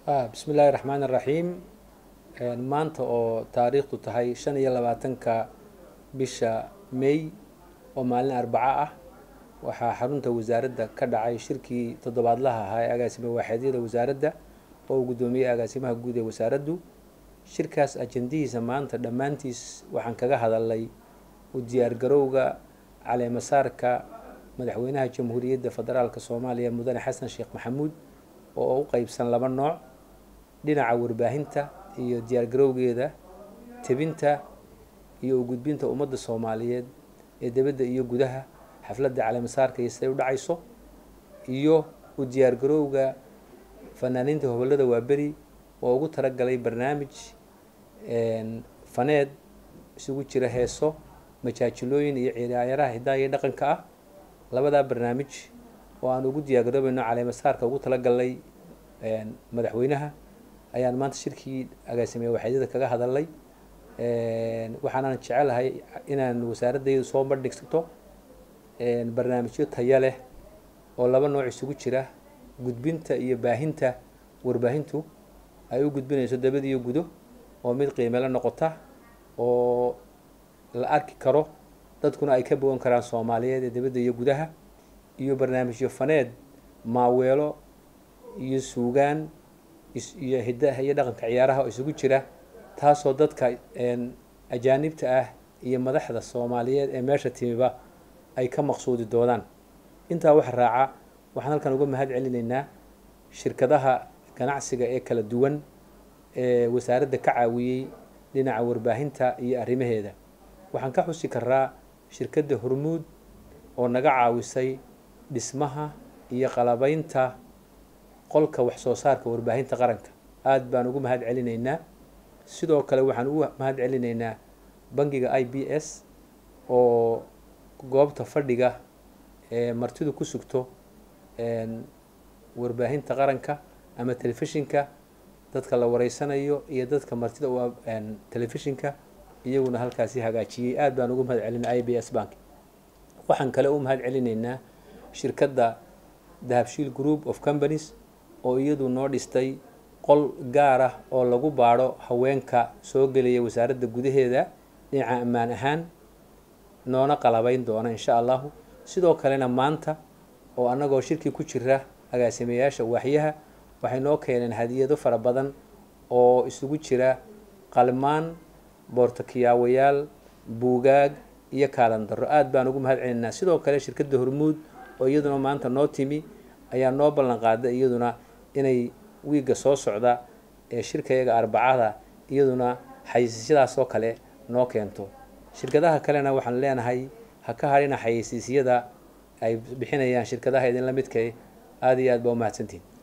bismi illaahi raxmaan iraxiim maanta oo taariikhdu tahay shan iyo labaatanka bisha may oo maalin arbaco ah waxaa xarunta wasaaradda ka dhacay shirkii toddobaadlaha ahaa ee agaasime waaxeedyada wasaaradda oo uu guddoomiyey agaasimaha guud ee wasaaraddu shirkaas ajendihiisa maanta dhammaantiis waxaan kaga hadalnay u diyaargarowga caleemasaarka madaxweynaha jamhuuriyadda federaalk soomaaliya mudane xasan sheekh maxamuud oo u qeybsan laba nooc dhinaca warbaahinta iyo diyaargarowgeeda tebinta iyo u gudbinta ummadda soomaaliyeed ee dibadda iyo gudaha xafladda caleemasaarka iyo siday u dhacayso iyo u diyaargarowga fanaaniinta hobolada waaberi oo ugu talagalay barnaamij faneed isugu jira heeso majaajilooyin iyo ciyaaraha hidaha iyo dhaqanka ah labadaa barnaamij oo aan ugu diyaargaroobayno caleemasaarka ugu talagalnay madaxweynaha ayaan maanta shirkii agaasimeeye waxeedyada kaga hadalnay waxaanan jecelahay inaan wasaaradaydu soo bandhigto barnaamijyo taya leh oo laba nooc isugu jira gudbinta iyo baahinta warbaahintu ay u gudbinayso dabad iyo gudo oo mid qiimelo noqota oo la arki karo dadkuna ay ka bogan karaan soomaaliyeed ee dabadda iyo gudaha iyo barnaamijyo faneed maaweelo iyo suugaan iyo hidaha iyo dhaqanka ciyaaraha oo isugu jira taasoo dadka ajaanibta ah iyo madaxda soomaaliyeed ee meesha timiba ay ka maqsuudi doonaan intaa waxa raaca waxaan halkan uga mahad celinaynaa shirkadaha ganacsiga ee kala duwan ee wasaaradda ka caawiyey dhinaca warbaahinta iyo arrimaheeda waxaan ka xusi karaa shirkadda hormuud oo naga caawisay dhismaha iyo qalabeynta qolka wax soo saarka warbaahinta qaranka aada baan ugu mahad celinaynaa sidoo kale waxaan ugu mahad celinaynaa bangiga i b s oo goobta fadhiga ee martidu ku sugto warbaahinta qaranka ama telefishinka dadka la wareysanayo iyo dadka martida u telefishinka iyaguna halkaasi hagaajiyey aada baan ugu mahad celinaa i b s bank waxaan kale u mahad celinaynaa shirkadda dahabshiil group of companies oo iyadu noo dhistay qol gaar ah oo lagu baadho haweenka soo gelaya wasaaradda gudaheeda dhinaca ammaan ahaan noona qalabeyn doona insha allahu sidoo kalena maanta oo annagoo shirkii ku jira agaasimayaasha waaxyaha waxay noo keeneen hadiyado fara badan oo isugu jira qalmaan boortakiyaawayaal buugaag iyo kaalandaro aada baan ugu mahad celinaa sidoo kale shirkadda hormuud oo iyaduna maanta noo timi ayaa noo ballan qaaday iyaduna inay wiigga soo socda ee shirkayaga arbacada iyaduna xayeysiisyadaasoo kale noo keento shirkadaha kalena waxaan leenahay ha ka hadhina xayeysiisyada ay bixinayaan shirkadaha idinla midka aada iyo aad baa umahadsantihin